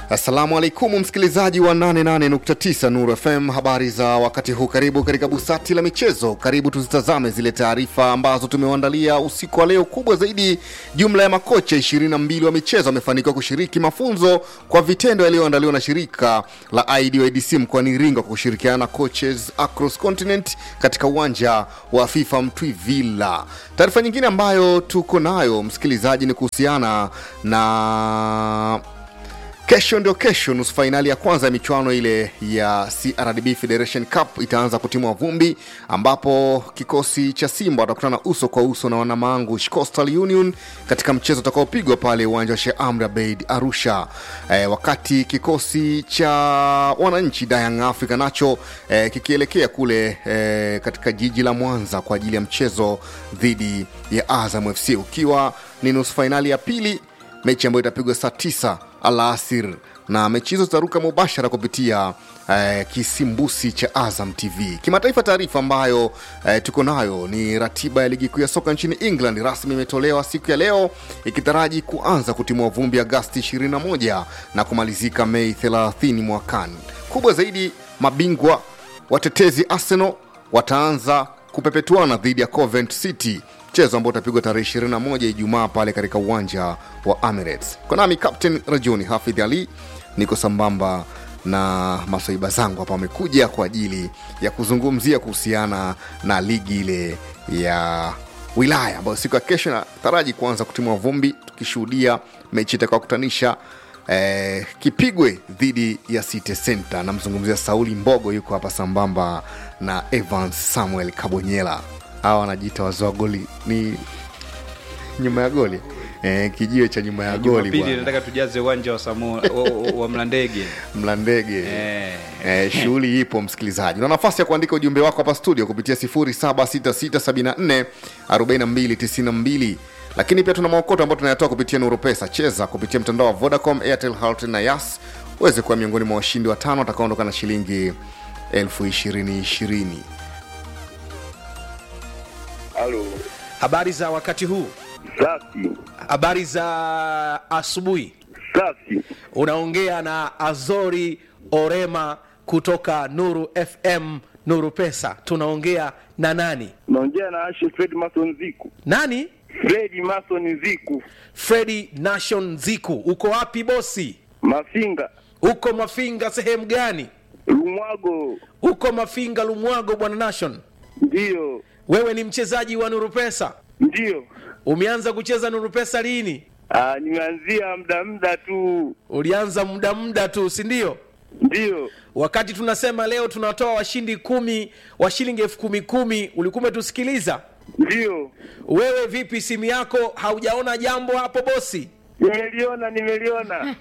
Assalamu alaikum msikilizaji wa 88.9 Nuru FM, habari za wakati huu. Karibu katika busati la michezo, karibu tuzitazame zile taarifa ambazo tumewaandalia usiku wa leo. Kubwa zaidi, jumla ya makocha 22 wa michezo wamefanikiwa kushiriki mafunzo kwa vitendo yaliyoandaliwa na shirika la IDOIDC mkoani Iringa kwa kushirikiana na Coaches Across Continent katika uwanja wa FIFA Mtwivila. Taarifa nyingine ambayo tuko nayo msikilizaji ni kuhusiana na Kesho ndio kesho, nusu fainali ya kwanza ya michuano ile ya CRDB Federation Cup itaanza kutimua vumbi, ambapo kikosi cha Simba watakutana uso kwa uso na wanamangu Coastal Union katika mchezo utakaopigwa pale uwanja wa Sheikh Amri Abeid Arusha. E, wakati kikosi cha wananchi Young Africa nacho e, kikielekea kule e, katika jiji la Mwanza kwa ajili ya mchezo dhidi ya Azam FC, ukiwa ni nusu fainali ya pili, mechi ambayo itapigwa saa tisa alasir na mechi hizo zitaruka mubashara kupitia eh, kisimbusi cha Azam TV. Kimataifa, taarifa ambayo eh, tuko nayo ni ratiba ya ligi kuu ya soka nchini England rasmi imetolewa siku ya leo ikitaraji kuanza kutimua vumbi Agasti 21 na kumalizika Mei 30 mwakani. Kubwa zaidi, mabingwa watetezi Arsenal wataanza kupepetuana dhidi ya Covent City mchezo ambao utapigwa tarehe 21 Ijumaa pale katika uwanja wa Emirates. Kwa nami Captain Rajuni Hafidh Ali, niko sambamba na masaiba zangu hapa, wamekuja kwa ajili ya kuzungumzia kuhusiana na ligi ile ya wilaya ambayo siku ya kesho nataraji kuanza kutimua vumbi, tukishuhudia mechi itakayokutanisha eh, Kipigwe dhidi ya City Center. Namzungumzia Sauli Mbogo, yuko hapa sambamba na Evans Samuel Kabonyela hawa wanajiita wazee wa goli ni nyuma ya goli eh, kijiwe cha nyuma ya goli Jumapili bwana. nataka tujaze uwanja wa, Samu, wa, wa, wa Mlandege. mlandege Eh. Eh, shughuli ipo msikilizaji una nafasi ya kuandika ujumbe wako hapa studio kupitia 0766744292 lakini pia tuna maokoto ambayo tunayatoa kupitia nuru pesa cheza kupitia mtandao wa vodacom airtel Halotel na yas uweze kuwa miongoni mwa washindi watano watakaondoka na shilingi elfu ishirini ishirini Halo, Habari za wakati huu, safi habari za asubuhi. safi. Unaongea na Azori Orema kutoka Nuru FM, Nuru Pesa. Tunaongea na nani? Naongea na Ashe Fred Mason Ziku. Nani? Fred Mason Ziku, Fredi Nation Ziku. Uko wapi bosi? Mafinga, Uko Mafinga sehemu gani? Lumwago. Uko Mafinga Lumwago, bwana Nation. Ndiyo, Wewe ni mchezaji wa Nuru Pesa, ndiyo. umeanza kucheza Nuru Pesa lini? Ah, nimeanzia muda muda tu. Ulianza muda muda tu, si ndio? Ndiyo, wakati tunasema leo tunatoa washindi kumi wa shilingi elfu kumi kumi ulikuwa umetusikiliza ndiyo. wewe vipi simu yako haujaona jambo hapo bosi Nimeliona, nimeliona.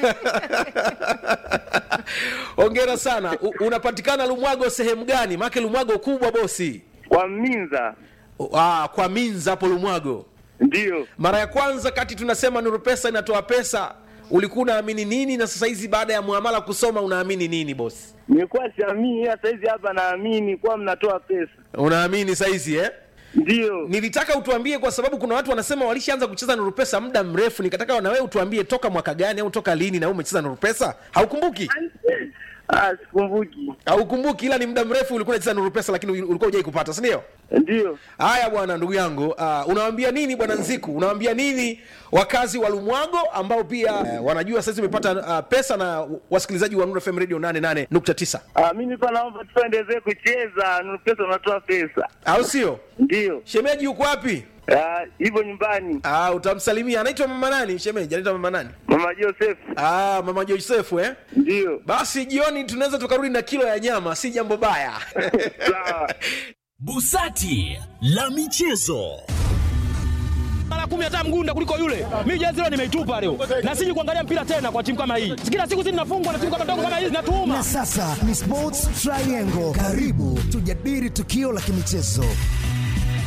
ongera sana U, unapatikana lumwago sehemu gani maake lumwago kubwa bosi Kwa Minza. ah, kwa minza hapo lumwago Ndiyo. mara ya kwanza kati tunasema nuru pesa inatoa pesa ulikuwa unaamini nini na sasa hizi baada ya muamala kusoma unaamini nini bosi Nilikuwa siamini, ila saizi hapa naamini kuwa mnatoa pesa. unaamini saizi eh? Ndiyo. nilitaka utuambie kwa sababu kuna watu wanasema walishaanza kucheza nuru pesa muda mrefu nikataka na wewe utuambie toka mwaka gani au toka lini na wewe umecheza nuru pesa haukumbuki Ah, sikumbuki. haukumbuki ila ni muda mrefu ulikuwa unacheza nuru pesa lakini ulikuwa hujai kupata si ndio Ndiyo. haya bwana ndugu yangu uh, unawaambia nini bwana nziku unawaambia nini wakazi wa lumwago ambao pia uh, wanajua sasa umepata uh, pesa na wasikilizaji wa Nuru FM radio 88.9 Ah, mimi pa naomba tuendelee kucheza. Nuru pesa unatoa pesa. au sio Ndiyo. shemeji yuko wapi Ah, hivyo nyumbani. Ah, utamsalimia anaitwa mama nani shemeji anaitwa mama nani Mama Joseph. ah, mama josefu eh Ndiyo. basi jioni tunaweza tukarudi na kilo ya nyama si jambo baya Sawa. Busati la michezo. mara kumi hata mgunda kuliko yule. Mimi jezi leo nimeitupa leo, na siji kuangalia mpira tena kwa timu kama hii. Kila siku sisi tunafungwa na timu kama ndogo kama hizi, natuuma Na sasa ni Sports Triangle. Karibu tujadili tukio la kimichezo.